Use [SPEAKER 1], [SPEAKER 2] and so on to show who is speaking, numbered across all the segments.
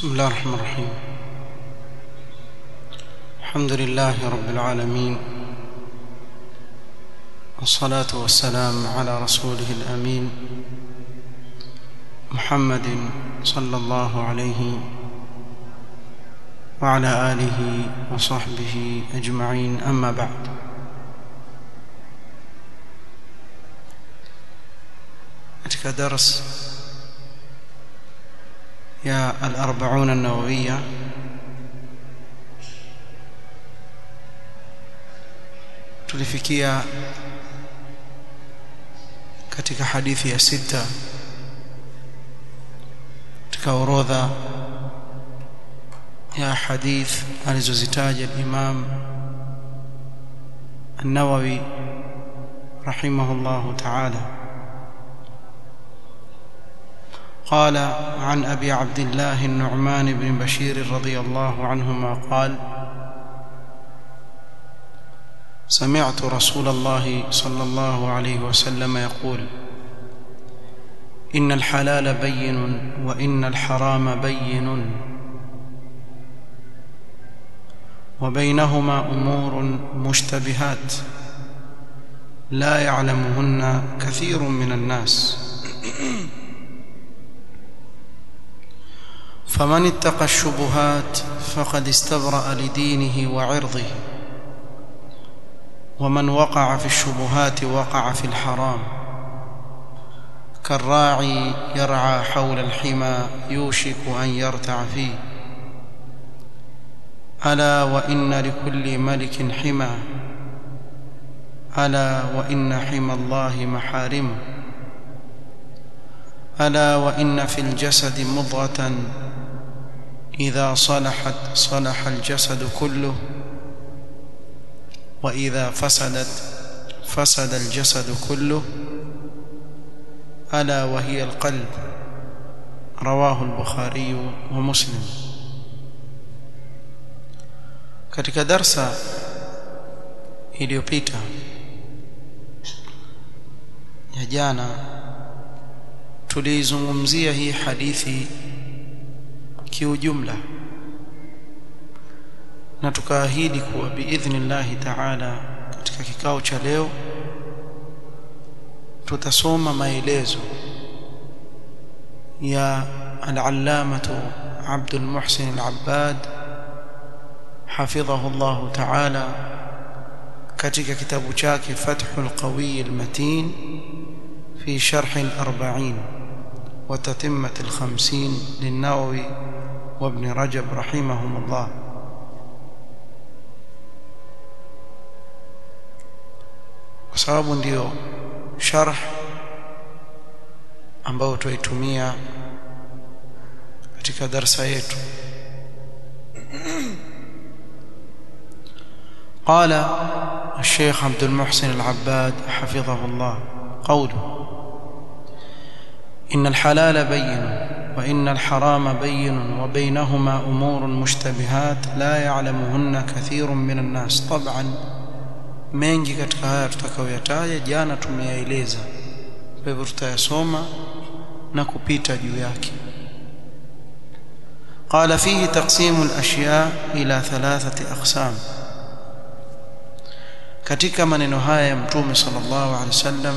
[SPEAKER 1] بسم الله الرحمن الرحيم الحمد لله رب العالمين والصلاة والسلام على رسوله الأمين محمد صلى الله عليه وعلى آله وصحبه أجمعين أما بعد katika dars ya al-arba'un an-nawawiyya tulifikia katika hadithi ya sita katika orodha ya hadith alizozitaja al-Imam an-Nawawi rahimahullahu ta'ala قال عن أبي عبد الله النعمان بن بشير رضي الله عنهما قال سمعت رسول الله صلى الله عليه وسلم يقول إن الحلال بين وإن الحرام بين وبينهما أمور مشتبهات لا يعلمهن كثير من الناس فمن اتقى الشبهات فقد استبرأ لدينه وعرضه ومن وقع في الشبهات وقع في الحرام كالراعي يرعى حول الحمى يوشك أن يرتع فيه ألا وإن لكل ملك حمى ألا وإن حمى الله محارمه ألا وإن في الجسد مضغة إذا صلحت صلح الجسد كله وإذا فسدت فسد الجسد كله ألا وهي القلب رواه البخاري ومسلم katika darsa iliyopita ya jana tulizungumzia hii hadithi kiujumla na tukaahidi kuwa biidhnillahi taala katika kikao cha leo tutasoma maelezo ya al-allamatu Abdul Muhsin al-Abbad hafidhahu Allah taala katika kitabu chake Fathul Qawi al-Matin fi sharh al-40 wa tatimmat al-50 lin-Nawawi وابن رجب رحمهم الله kwa sababu ndio sharh ambao tuitumia katika darasa yetu قال الشيخ عبد المحسن العباد حفظه الله قوله إن الحلال بين وإن الحرام بين وبينهما أمور مشتبهات لا يعلمهن كثير من الناس طبعا mengi katika haya tutakayoyataja jana tumeyaeleza kwa hivyo tutayasoma na kupita juu yake قال فيه تقسيم الأشياء إلى ثلاثة أقسام katika maneno haya ya mtume sallallahu alaihi wasallam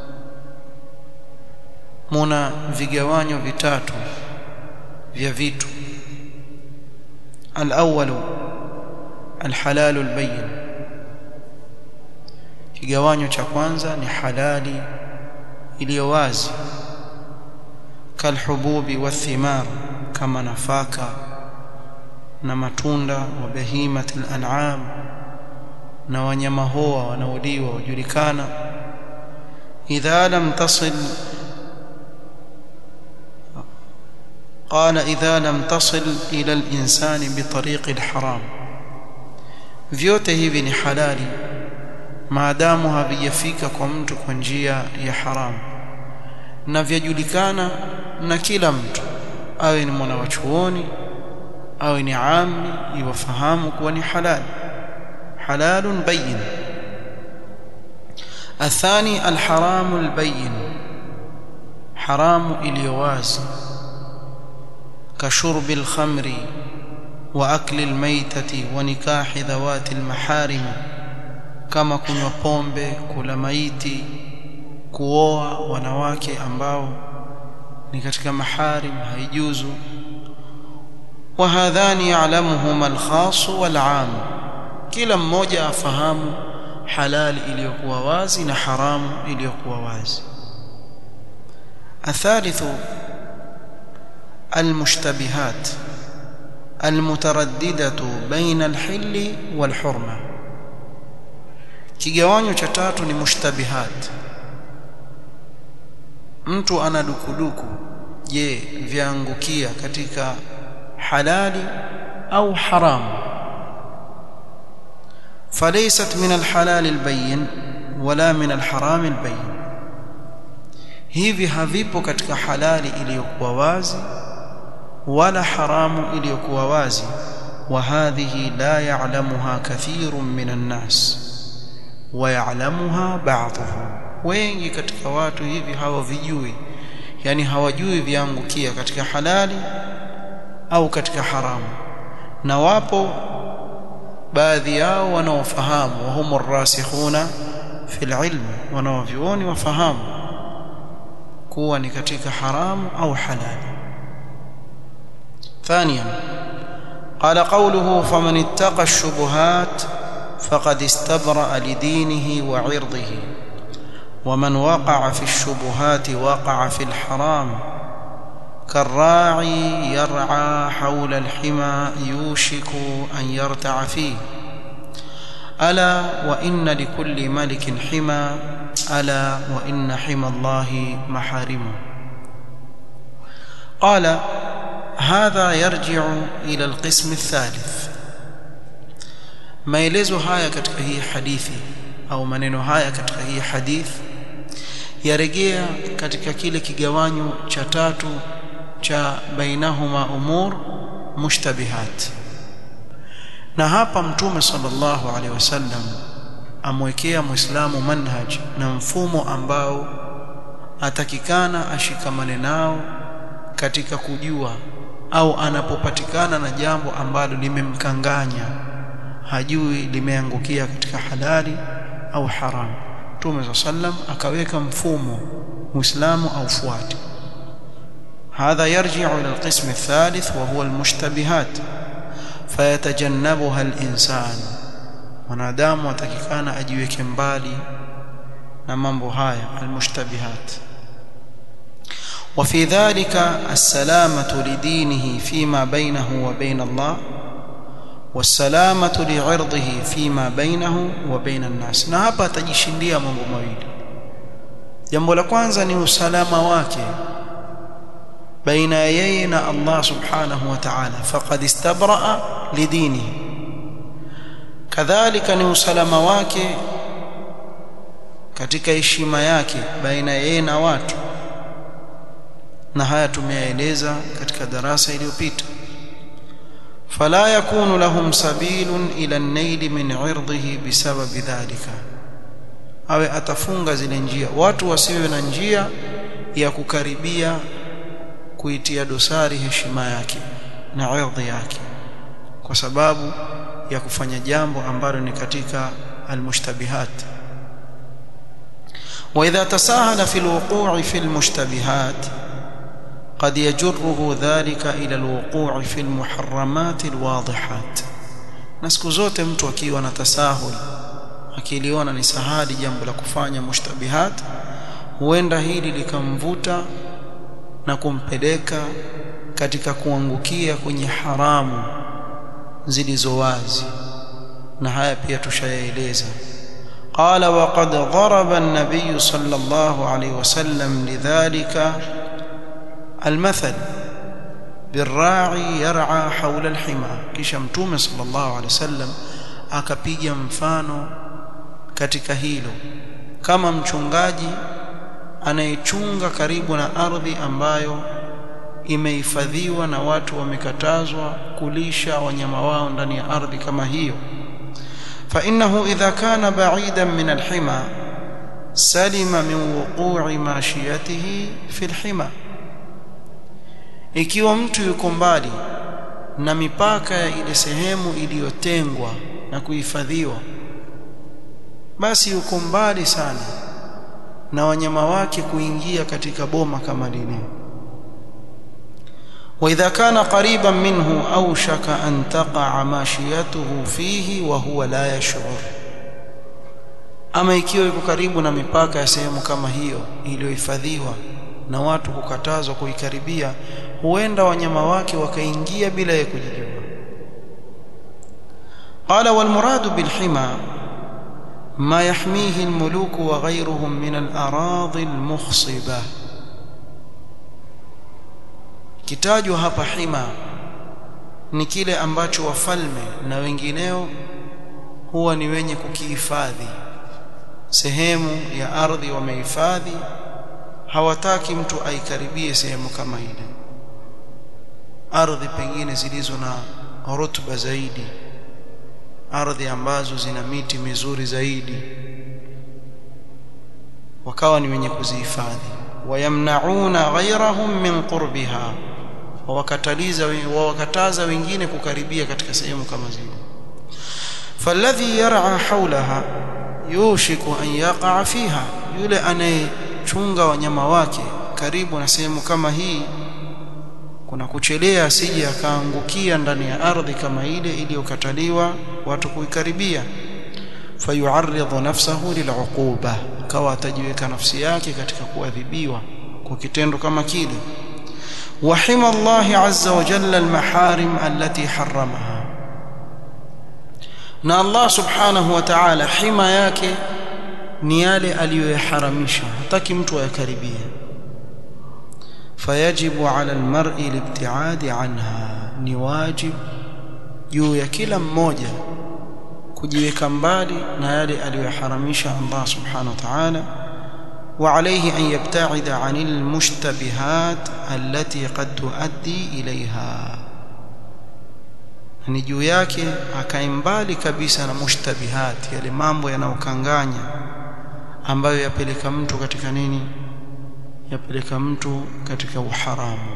[SPEAKER 1] muna vigawanyo vitatu vya vitu al-awwal al-halal al-bayyin kigawanyo cha kwanza ni halali iliyo wazi kalhububi wathimar kama nafaka na matunda wa bahimati al-an'am na wanyama hoa wanaoliwa wajulikana idha lam tasil قال إذا لم تصل إلى الإنسان بطريق الحرام vyote hivi ni halali maadamu havijafika kwa mtu kwa njia ya haramu na vyajulikana na kila mtu awe ni mwana wa chuoni awe ni ami iwafahamu kuwa ni halali halalun bayin athani alharamu albayin haramu iliyo wazi كشرب الخمر واكل الميتة ونكاح ذوات المحارم kama kunywa pombe kula maiti kuoa wanawake ambao ni katika maharim haijuzu وهذان يعلمهما الخاص والعام kila mmoja afahamu halali iliyokuwa wazi na haramu iliyokuwa wazi الثالث المشتبهات المترددة بين الحل والحرمة kigawanyo cha tatu ni mushtabihat mtu ana dukuduku je vyaangukia katika halali au haramu فليست من الحلال البين ولا من الحرام البين hivi havipo katika halali iliyokuwa wazi wala haramu iliyokuwa wazi وهذه لا يعلمها كثير من الناس ويعلمها بعضهم wengi katika watu hivi hawavijui yani hawajui viangukia katika halali au katika haramu na wapo baadhi yao wanaofahamu wahum arrasikhuna fil ilm wanaovioni wafahamu kuwa ni katika haramu au halali ثانيا قال قوله فمن اتقى الشبهات فقد استبرأ لدينه وعرضه ومن وقع في الشبهات وقع في الحرام كالراعي يرعى حول الحمى يوشك أن يرتع فيه ألا وإن لكل ملك حمى ألا وإن حمى الله محارمه قال هذا يرجع إلى القسم الثالث maelezo haya katika hii hadithi au maneno haya katika hii hadithi yarejea katika kile kigawanyo cha tatu cha bainahuma umur mushtabihat na hapa mtume sallallahu alaihi wasallam amwekea muislamu manhaj na mfumo ambao atakikana ashikamane nao katika kujua au anapopatikana na jambo ambalo limemkanganya hajui limeangukia katika halali au haramu Mtume sallam akaweka mfumo muislamu aufuate هذا يرجع إلى القسم الثالث وهو المشتبهات فيتجنبها الإنسان wanadamu watakikana ajiweke mbali na mambo haya almushtabihat وفي ذلك السلامة لدينه فيما بينه وبين الله والسلامة لعرضه فيما بينه وبين الناس na hapa atajishindia mambo mawili jambo la kwanza ni usalama wake baina yeye na Allah subhanahu wa ta'ala faqad istabraa lidinihi kadhalika ni usalama wake katika heshima yake baina yeye na watu na haya tumeyaeleza katika darasa iliyopita fala yakunu lahum sabilun ila an-nail min 'irdihi bisababi dhalika awe atafunga zile njia watu wasiwe na njia ya kukaribia kuitia dosari heshima yake na ardhi yake kwa sababu ya kufanya jambo ambalo ni katika almushtabihat واذا تساهل في الوقوع في المشتبهات قد يجره ذلك الى الوقوع في المحرمات الواضحات na siku zote mtu akiwa na tasahul akiliona ni sahali jambo la kufanya mushtabihat huenda hili likamvuta na kumpeleka katika kuangukia kwenye haramu zilizo wazi na haya pia tushayaeleza قال وقد ضرب النبي صلى الله عليه وسلم لذلك المثل بالراعي يرعى حول الحمى kisha mtume صلى الله عليه وسلم akapiga mfano katika hilo kama mchungaji anayechunga karibu na ardhi ambayo imehifadhiwa na watu wamekatazwa kulisha wanyama wao ndani ya ardhi kama hiyo فإنه إذا كان بعيدا من الحمى سلم من وقوع ماشيته في الحمى ikiwa mtu yuko mbali na mipaka ya ile sehemu iliyotengwa na kuhifadhiwa basi yuko mbali sana na wanyama wake kuingia katika boma kama lile واذا كان قريبا منه اوشك ان تقع ماشيته فيه وهو لا يشعر ama ikiwa yuko karibu na mipaka ya sehemu kama hiyo iliyohifadhiwa na watu kukatazwa kuikaribia huenda wanyama wake wakaingia bila ya kujijua qala wal muradu bil hima ما يحميه الملوك وغيرهم من الأراضي المخصبة kitajwa hapa hima ni kile ambacho wafalme na wengineo huwa ni wenye kukihifadhi sehemu ya ardhi wamehifadhi hawataki mtu aikaribie sehemu kama ile ardhi pengine zilizo na rutuba zaidi ardhi ambazo zina miti mizuri zaidi wakawa ni wenye kuzihifadhi wayamnauna ghayrahum min qurbiha wawakataliza wawakataza wengine kukaribia katika sehemu kama zile falladhi yar'a hawlaha yushiku an yaqa fiha yule anayechunga wanyama wake karibu na sehemu kama hii kuna kuchelea asije akaangukia ndani ya ardhi kama ile iliyokataliwa watu kuikaribia fayuarridhu nafsahu liluquba kawa atajiweka nafsi yake katika kuadhibiwa kwa kitendo kama kile wahima Allah azza wa jalla almaharim allati harramaha na Allah subhanahu wa ta'ala hima yake ni yale aliyoyaharamisha hataki mtu ayakaribie fayajibu ala almar'i libtiadi anha ni wajib juu ya kila mmoja kujiweka mbali na yale aliyoharamisha Allah subhanahu wa ta'ala وعليه أن يبتعد عن المشتبهات التي قد تؤدي إليها ni juu yake akae mbali kabisa na mushtabihat yale mambo yanayokanganya ambayo yapeleka mtu katika nini yapeleka mtu katika uharamu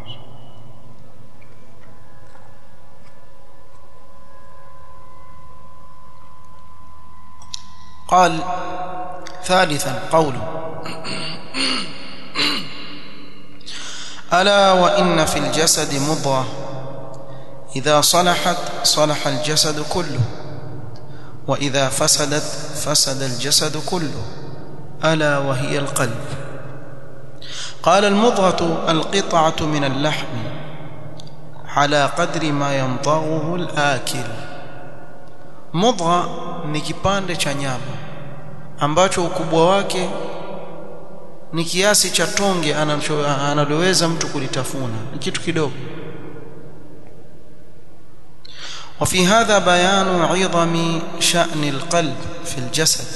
[SPEAKER 1] قال ثالثا قوله ألا وإن في الجسد مضغة إذا صلحت صلح الجسد كله وإذا فسدت فسد الجسد كله ألا وهي القلب قال المضغة القطعة من اللحم على قدر ما ينضغه الآكل مضغة ni kipande cha nyama ambacho ukubwa wake ni kiasi cha tonge analoweza mtu kulitafuna ni kitu kidogo وفي هذا بيان عظم شأن القلب في الجسد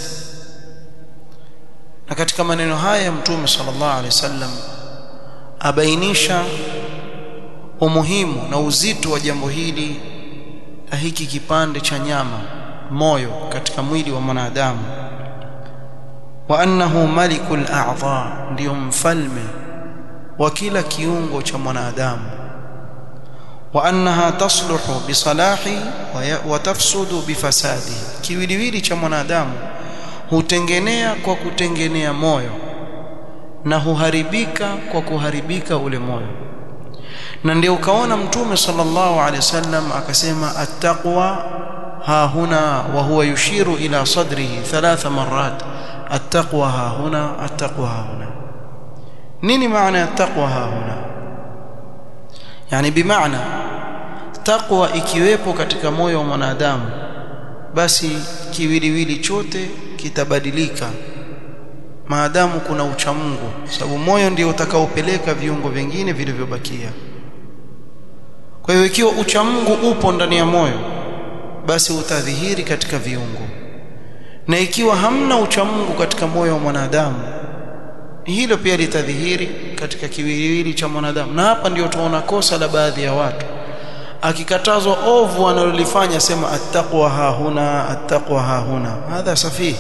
[SPEAKER 1] na katika maneno haya mtume sallallahu alaihi wasallam abainisha umuhimu na uzito wa jambo hili la hiki kipande cha nyama moyo katika mwili wa mwanadamu wa annahu malikul a'dha ndio mfalme wa kila kiungo cha mwanadamu wa annaha tasluhu bisalahi wa tafsudu bifasadihi kiwiliwili cha mwanadamu hutengenea kwa kutengenea moyo na huharibika kwa kuharibika ule moyo na ndio ukaona mtume sallallahu alaihi wasallam akasema attaqwa ha huna wa huwa yushiru ila sadrihi thalatha marrat attaqwa ha huna attaqwa ha huna nini maana ya taqwa ha huna yani bimaana taqwa ikiwepo katika moyo wa mwanadamu basi kiwiliwili chote kitabadilika maadamu kuna uchamungu sababu moyo ndio utakaopeleka viungo vingine vilivyobakia kwa hiyo ikiwa uchamungu upo ndani ya moyo basi utadhihiri katika viungo na ikiwa hamna uchamungu katika moyo wa mwanadamu hilo pia litadhihiri katika kiwiliwili cha mwanadamu na hapa ndio tunaona kosa la baadhi ya watu akikatazwa ovu analolifanya sema attaqwa hahuna attaqwa hahuna hadha safih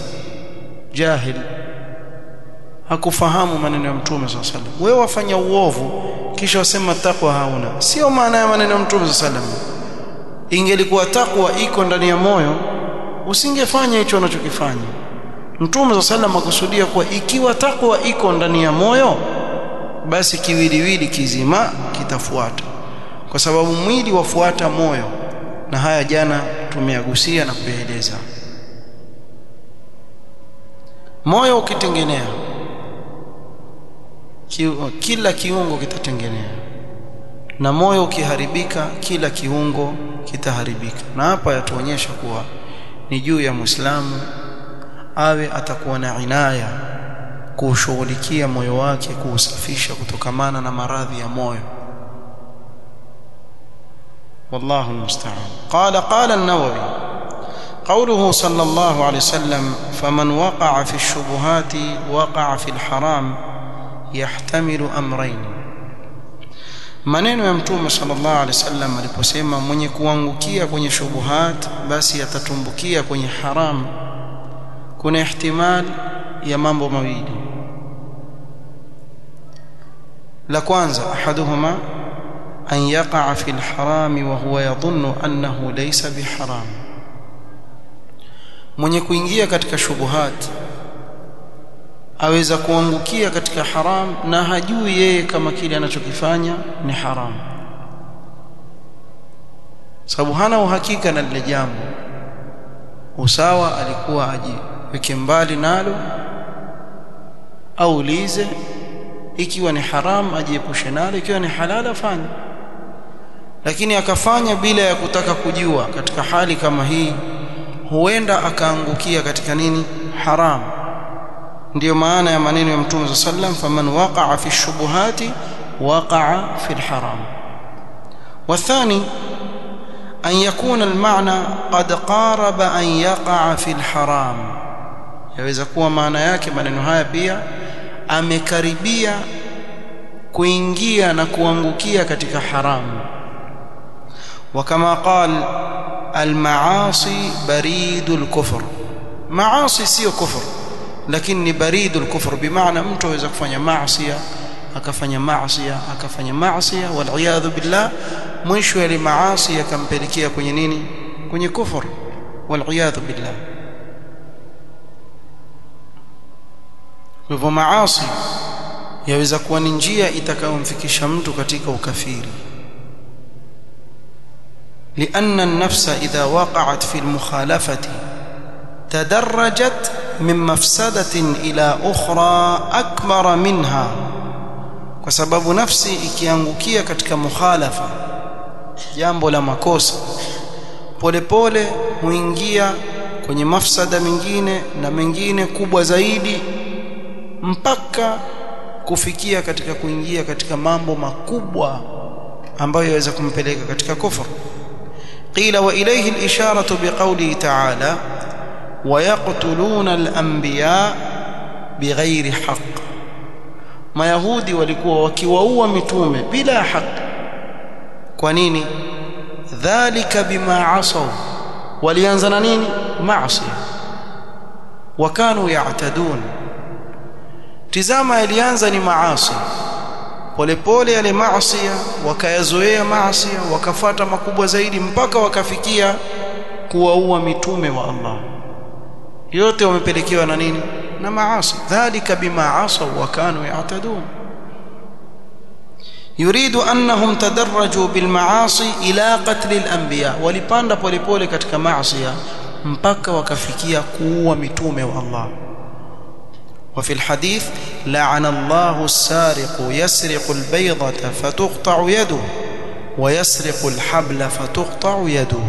[SPEAKER 1] jahil hakufahamu maneno ya mtume sallallahu alaihi wasallam wewe wafanya uovu kisha wasema takwa hauna sio maana ya maneno ya mtume sallam ingelikuwa takwa iko ndani ya moyo usingefanya hicho unachokifanya mtume sallam akusudia kuwa ikiwa takwa iko ndani ya moyo basi kiwiliwili kizima kitafuata kwa sababu mwili wafuata moyo na haya jana tumeyagusia na kuyaeleza moyo ukitengenea ki, kila kiungo kitatengenea na moyo ukiharibika kila kiungo kitaharibika na hapa yatuonyesha kuwa ni juu ya Muislamu awe atakuwa na inaya kuushughulikia moyo wake kuusafisha kutokamana na maradhi ya moyo والله المستعان قال قال النووي قوله صلى الله عليه وسلم فمن وقع في الشبهات وقع في الحرام يحتمل امرين maneno ya mtume sallallahu alaihi wasallam aliposema mwenye kuangukia kwenye shubuhat basi atatumbukia kwenye haram kuna ihtimal ya mambo mawili la kwanza ahaduhuma an yaqa fi alharam wa huwa yadhunnu annahu laysa biharam mwenye kuingia katika shubuhat aweza kuangukia katika haram na hajui yeye kama kile anachokifanya ni haram sababu hana uhakika na lile jambo usawa alikuwa ajiweke mbali nalo aulize ikiwa ni haram ajiepushe nalo ikiwa ni halal afanye lakini akafanya bila ya kutaka kujua katika hali kama hii huenda akaangukia katika nini haram ndiyo maana ya maneno ya mtume sallam faman waqa'a fi shubuhati waqa'a fi alharam والثاني أن يكون المعنى قد قارب أن يقع في الحرام yaweza kuwa maana yake maneno haya pia amekaribia kuingia na kuangukia katika haramu وكما قال المعاصي بريد الكفر معاصي sio kufur lakini ni baridu al-kufr bimaana mtu aweza kufanya maasi akafanya maasi akafanya maasi wal billah mwisho yale maasi yakampelekea kwenye nini kwenye kufur wal billah hivyo maasi yaweza kuwa ni njia itakayomfikisha mtu katika ukafiri لأن النفس إذا وقعت في المخالفة تدرجت من مفسدة إلى أخرى أكبر منها kwa sababu nafsi ikiangukia katika mukhalafa jambo la makosa polepole huingia kwenye mafsada mengine na mengine kubwa zaidi mpaka kufikia katika kuingia katika mambo makubwa ambayo yaweza kumpeleka katika kufur qila wa ilayhi al-isharatu biqawlihi ta'ala ويقتلون الانبياء بغير حق mayahudi walikuwa wakiwaua mitume bila haki kwa nini dhalika bima asaw walianza na nini maasi wakanu ya'tadun tizama yalianza ni maasi polepole yale maasi wakayazoea maasi wakafata makubwa zaidi mpaka wakafikia kuwaua mitume wa Allah yote wamepelekewa na nini na maasi dhalika bima asaw wa kanu ya'tadun yuridu annahum tadarraju bil maasi ila qatl al anbiya walipanda polepole katika maasi mpaka wakafikia kuua mitume wa Allah وفي الحديث لعن الله السارق يسرق البيضة فتقطع يده ويسرق الحبل فتقطع يده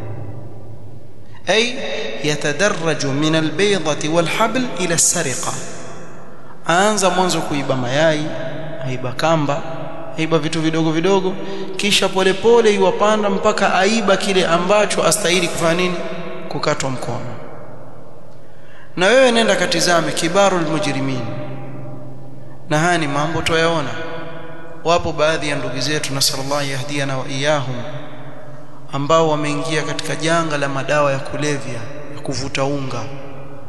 [SPEAKER 1] أي يتدرج من البيضة والحبل إلى السرقة aanza mwanzo kuiba mayai aiba kamba aiba vitu vidogo vidogo kisha polepole iwapanda mpaka aiba kile ambacho astahili kufanya nini kukatwa mkono na wewe nenda katizame kibarul mujrimin na haya ni mambo tuyaona wapo baadhi ya ndugu zetu nasallallahu yahdiana wa iyahum ambao wameingia katika janga la madawa ya kulevya ya kuvuta unga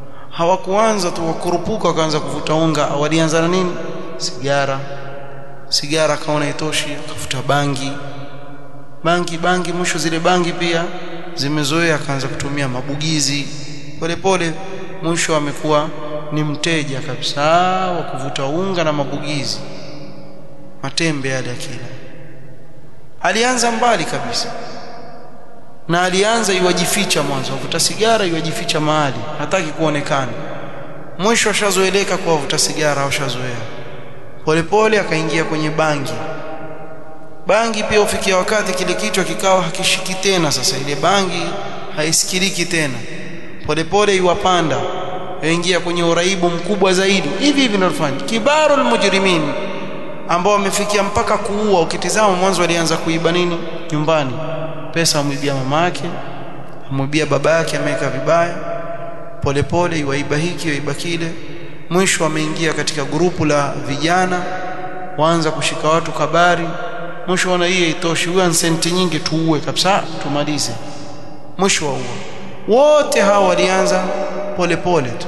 [SPEAKER 1] hawakuanza tu wakurupuka wakaanza kuvuta unga walianza na nini sigara sigara akaona itoshi akafuta bangi bangi bangi mwisho zile bangi pia zimezoea akaanza kutumia mabugizi polepole mwisho amekuwa ni mteja kabisa wa kuvuta unga na mabugizi matembe yale akila alianza mbali kabisa na alianza iwajificha mwanzo avuta sigara iwajificha mahali hataki kuonekana mwisho ashazoeleka kwa avuta sigara au ashazoea polepole akaingia kwenye bangi bangi pia ufikia wakati kile kichwa kikawa hakishiki tena sasa ile bangi haisikiliki tena polepole iwapanda yaingia kwenye uraibu mkubwa zaidi hivi hivi ndio kibarul mujrimin ambao wamefikia mpaka kuua ukitizama mwanzo walianza kuiba nini nyumbani pesa amwibia mama yake amwibia baba yake ameweka vibaya polepole iwaiba hiki iwaiba kile mwisho ameingia katika grupu la vijana waanza kushika watu kabari mwisho ona hii itoshi huyu senti nyingi tuue kabisa tumalize mwisho wa wote hawa walianza polepole tu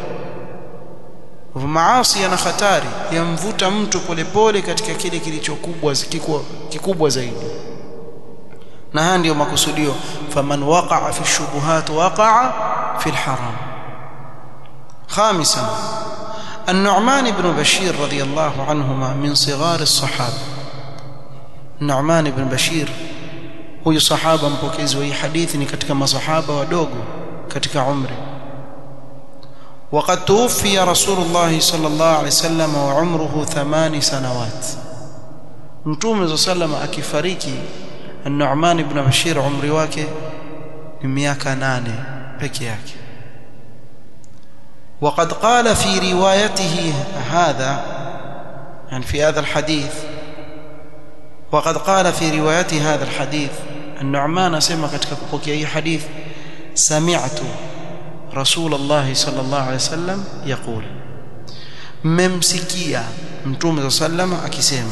[SPEAKER 1] maasi yana hatari yamvuta mtu polepole katika kile kilichokubwa kikubwa, kikubwa zaidi na haya ndiyo makusudio faman waqa'a fi shubuhat waqa'a fi alharam خامسا النعمان بن بشير رضي الله عنهما من صغار الصحابه النعمان بن بشير huyu sahaba mpokezi wa hii hadithi ni katika masahaba wadogo katika umri وقد توفي رسول الله صلى الله عليه وسلم وعمره ثمان سنوات متوم صلى الله عليه وسلم akifariki النعمان بن بشير umri wake ni miaka 8 peke yake وقد قال في روايته هذا يعني في هذا الحديث وقد قال في روايته هذا الحديث النعمان سمع katika kupokea hii hadith سمعت رسول الله صلى الله عليه وسلم يقول mmemsikia mtume صلى الله عليه وسلم akisema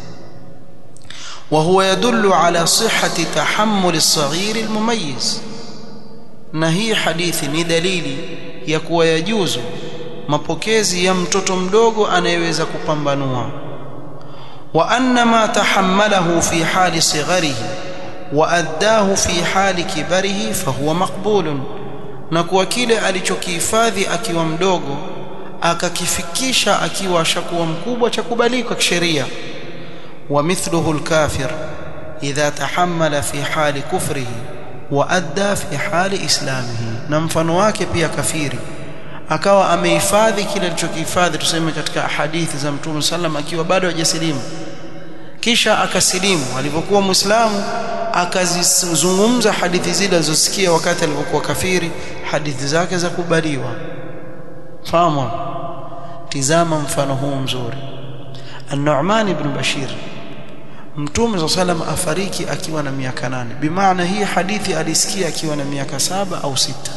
[SPEAKER 1] وهو يدل على صحة تحمل الصغير المميز na hii hadithi ni dalili ya kuwa yajuzu mapokezi ya mtoto mdogo anayeweza kupambanua wa anna ma tahammalahu fi hali sigharihi wa addahu fi hali kibarihi fahuwa maqbulun na kuwa kile alichokihifadhi akiwa mdogo akakifikisha akiwa ashakuwa mkubwa cha kubalika kisheria wa mithluhu alkafir idha tahammala fi hali kufrihi wa adda fi hali islamihi na mfano wake pia kafiri akawa amehifadhi kile alichokihifadhi tuseme katika hadithi za mtume sallam akiwa bado hajasilimu kisha akasilimu alipokuwa muislamu akazizungumza hadithi zile alizosikia wakati alipokuwa kafiri hadithi zake za kubaliwa fahamu tizama mfano huu mzuri an-Nu'man ibn Bashir Mtume صلى الله عليه afariki akiwa na miaka nane bimaana hii hadithi alisikia akiwa na miaka saba au sita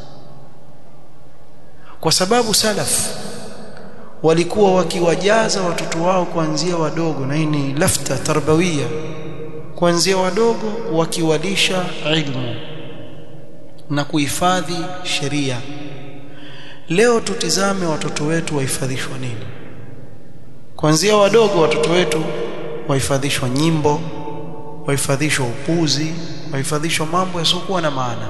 [SPEAKER 1] kwa sababu salaf walikuwa wakiwajaza watoto wao kuanzia wadogo na hii ni lafta tarbawia kuanzia wadogo wakiwalisha ilmu na kuhifadhi sheria leo tutizame watoto wetu wahifadhishwa nini kuanzia wadogo watoto wetu wahifadhishwa nyimbo wahifadhishwa upuzi wahifadhishwa mambo yasiokuwa na maana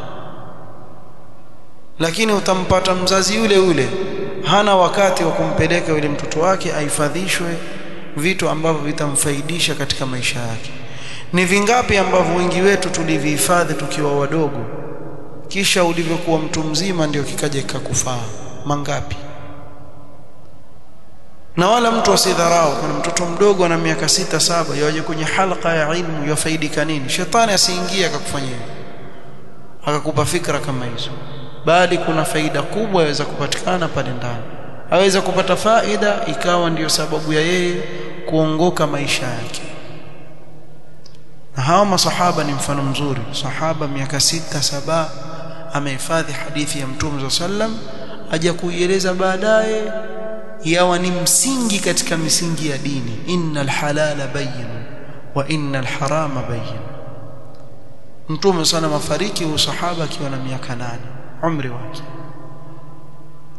[SPEAKER 1] lakini utampata mzazi yule yule hana wakati wa kumpeleka yule mtoto wake ahifadhishwe vitu ambavyo vitamfaidisha katika maisha yake ni vingapi ambavyo wengi wetu tulivihifadhi tukiwa wadogo kisha ulivyokuwa mtu mzima ndio kikaja kikakufaa mangapi na wala mtu asidharau kuna mtoto mdogo ana miaka sita saba yaje kwenye halqa ya ilmu yafaidika nini shetani asiingie akakufanyia akakupa fikra kama hizo bali kuna faida kubwa yaweza kupatikana pale ndani aweza kupata faida ikawa ndiyo sababu ya yeye kuongoka maisha yake na hawa masahaba ni mfano mzuri sahaba miaka sita saba amehifadhi hadithi ya mtume sallam aja kuieleza baadaye yawa ni msingi katika misingi ya dini innal halala bayyin wa innal harama bayyin mtume sana mafariki huyu sahaba akiwa na miaka nane umri wake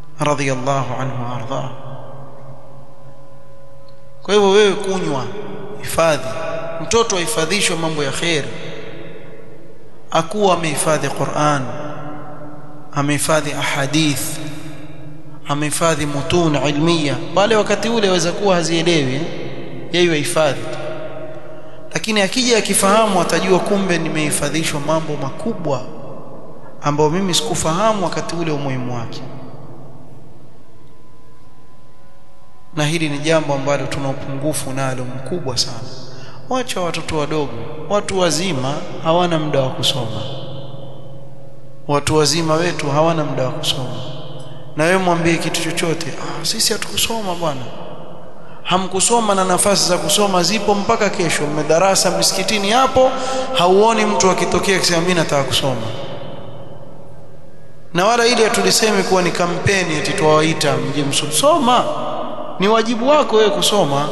[SPEAKER 1] radhiyallahu anhu arda kwa hivyo wewe kunywa hifadhi mtoto ahifadhishwe mambo ya kheri akuwa amehifadhi Qur'an amehifadhi ahadith amehifadhi mutun ilmiya wale wakati ule waweza kuwa hazielewi yeye yahifadhi lakini akija akifahamu atajua kumbe nimehifadhishwa mambo makubwa ambayo mimi sikufahamu wakati ule umuhimu wake na hili ni jambo ambalo tuna upungufu nalo mkubwa sana wacha watoto wadogo watu wazima hawana muda wa kusoma watu wazima wetu hawana muda wa kusoma na wewe mwambie kitu chochote ah sisi hatukusoma bwana hamkusoma na nafasi za kusoma zipo mpaka kesho mmedarasa misikitini hapo hauoni mtu akitokea akisema mimi nataka kusoma na wala ile tuliseme kuwa ni kampeni eti tuwaita mje msoma ni wajibu wako wewe kusoma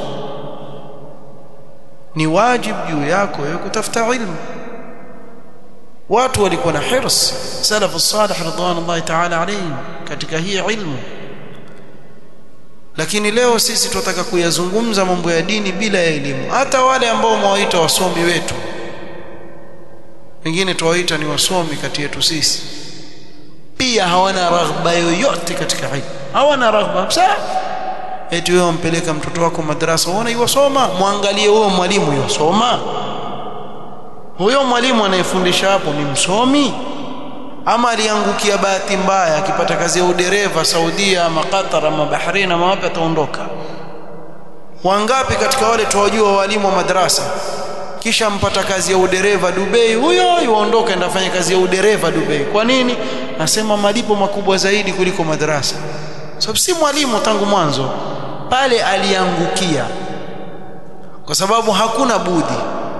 [SPEAKER 1] ni wajibu juu yako wewe kutafuta ilmu watu walikuwa na hirs salafu salih radhiallahu ta'ala alayhim katika hii ilmu lakini leo sisi tunataka kuyazungumza mambo ya dini bila ya elimu hata wale ambao mwawaita wasomi wetu wengine tuwaita ni wasomi kati yetu sisi pia hawana raghba yoyote katika ilmu hawana raghba kabisa eti wewe umpeleka mtoto wako madrasa uone yosoma muangalie huyo mwalimu yosoma huyo mwalimu anayefundisha hapo ni msomi ama aliangukia bahati mbaya akipata kazi ya udereva Saudia ama Qatar ama Bahrain ama wapi ataondoka wangapi katika wale tuwajua walimu wa madrasa kisha mpata kazi ya udereva Dubai huyo yuondoka enda fanya kazi ya udereva Dubai kwa nini nasema malipo makubwa zaidi kuliko madrasa sababu si mwalimu tangu mwanzo pale aliangukia kwa sababu hakuna budi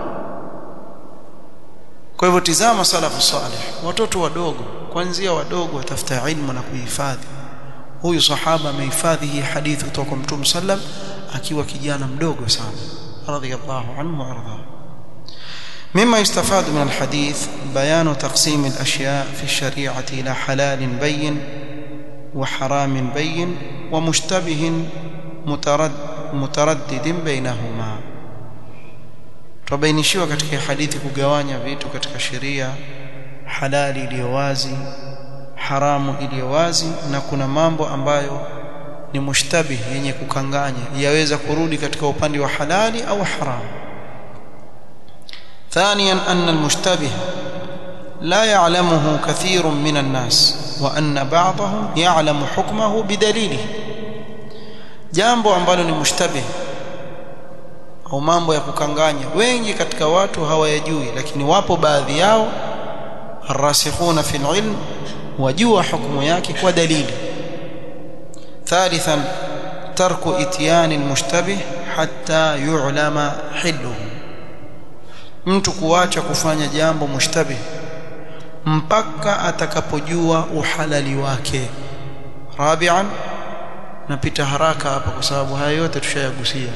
[SPEAKER 1] kwa hivyo tizama salafu salih watoto wadogo kuanzia wadogo watafuta ilmu na kuhifadhi huyu sahaba amehifadhi hii hadithi kutoka kwa mtume sallam akiwa kijana mdogo sana radhiyallahu anhu wa ardhahu مما يستفاد من الحديث بيان تقسيم الأشياء في الشريعة إلى حلال بين وحرام بين ومشتبه مترد متردد بينهما tubainishiwa katika hadithi kugawanya vitu katika sheria halali iliyo wazi haramu iliyo wazi na kuna mambo ambayo ni mushtabih yenye kukanganya yaweza kurudi katika upande wa halali au haramu ثانيا أن المشتبه لا يعلمه كثير من الناس وأن بعضهم يعلم حكمه بدليله jambo ambalo ni mushtabih au mambo ya kukanganya wengi katika watu hawayajui lakini wapo baadhi yao arrasikhuna fil ilm wajua hukumu yake kwa dalili thalithan tarku ityani almushtabih hatta yu'lama hilluhu mtu kuacha kufanya jambo mushtabih mpaka atakapojua uhalali wake rabi'an napita haraka hapa kwa sababu haya yote tushayagusia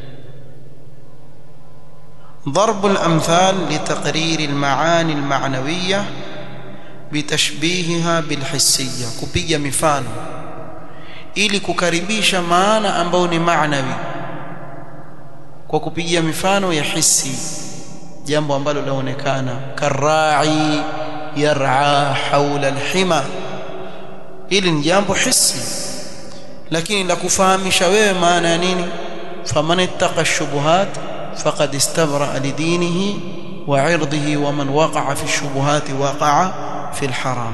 [SPEAKER 1] ضرب الأمثال لتقرير المعاني المعنوية بتشبيهها بالحسية kupiga mifano ili kukaribisha maana ambayo ni maanawi kwa kupigia mifano ya hisi jambo ambalo laonekana karai yar'a haula alhima hili ni jambo hisi lakini la kufahamisha wewe maana ya nini faman ittaqa shubuhat faqad istabra lidinihi wa 'irdihi wa man waqa'a fi shubuhat waqa'a fi alharam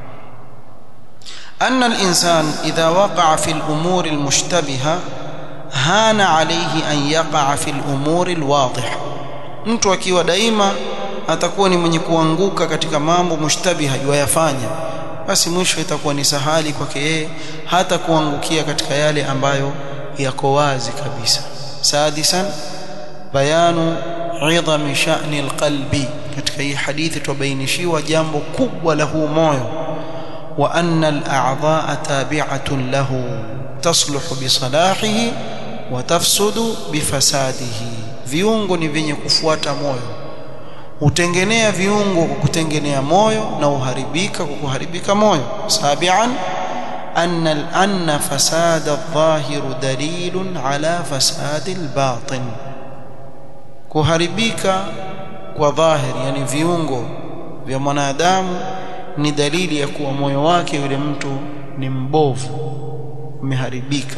[SPEAKER 1] أن الإنسان إذا وقع في الأمور المشتبهة هان عليه أن يقع في الأمور الواضحة mtu akiwa daima atakuwa ni mwenye kuanguka katika mambo mushtabiha yayafanya basi mwisho itakuwa ni sahali kwake yeye hata kuangukia katika yale ambayo yako wazi kabisa sadisan bayanu idhami sha'ni alqalbi katika hii hadithi tubainishiwa jambo kubwa la huu moyo wa anna al'a'dha'a tabi'atun lahu tasluhu bi salahihi wa tafsudu bi fasadihi viungo ni vyenye kufuata moyo hutengenea viungo kwa kutengenea moyo na uharibika kwa kuharibika moyo sabian anna anna fasada adh-dhahir dalilun ala fasadi al-batin kuharibika kwa dhahiri yani viungo vya mwanadamu ni dalili ya kuwa moyo wake yule mtu ni mbovu umeharibika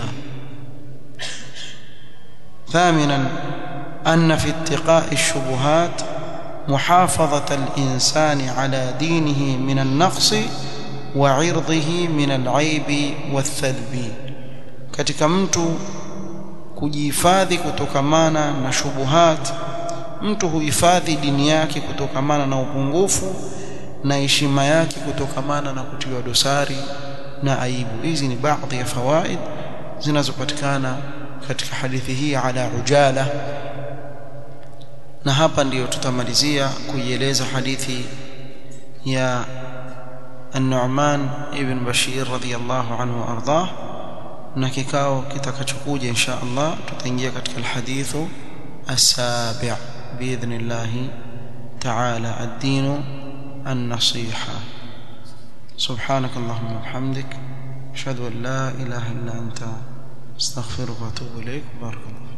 [SPEAKER 1] ثامنا أن في اتقاء الشبهات محافظة الإنسان على دينه من النقص وعرضه من العيب والثلب katika mtu kujihifadhi kutokamana na shubuhat mtu huhifadhi dini yake kutokamana na upungufu na heshima yake kutokamana na kutiwa dosari na aibu hizi ni baadhi ya fawaid zinazopatikana katika hadithi hii ala ujala na hapa ndiyo tutamalizia kuieleza hadithi ya النعمان ابن بشير رضي الله عنه وارضاه na kikao kitakachokuja insha Allah tutaingia katika alhadithu السابع باذن الله تعالى الدين النصيحه سبحانك اللهم وبحمدك اشهد ان لا اله الا انت استغفرك واتوب اليك بارك الله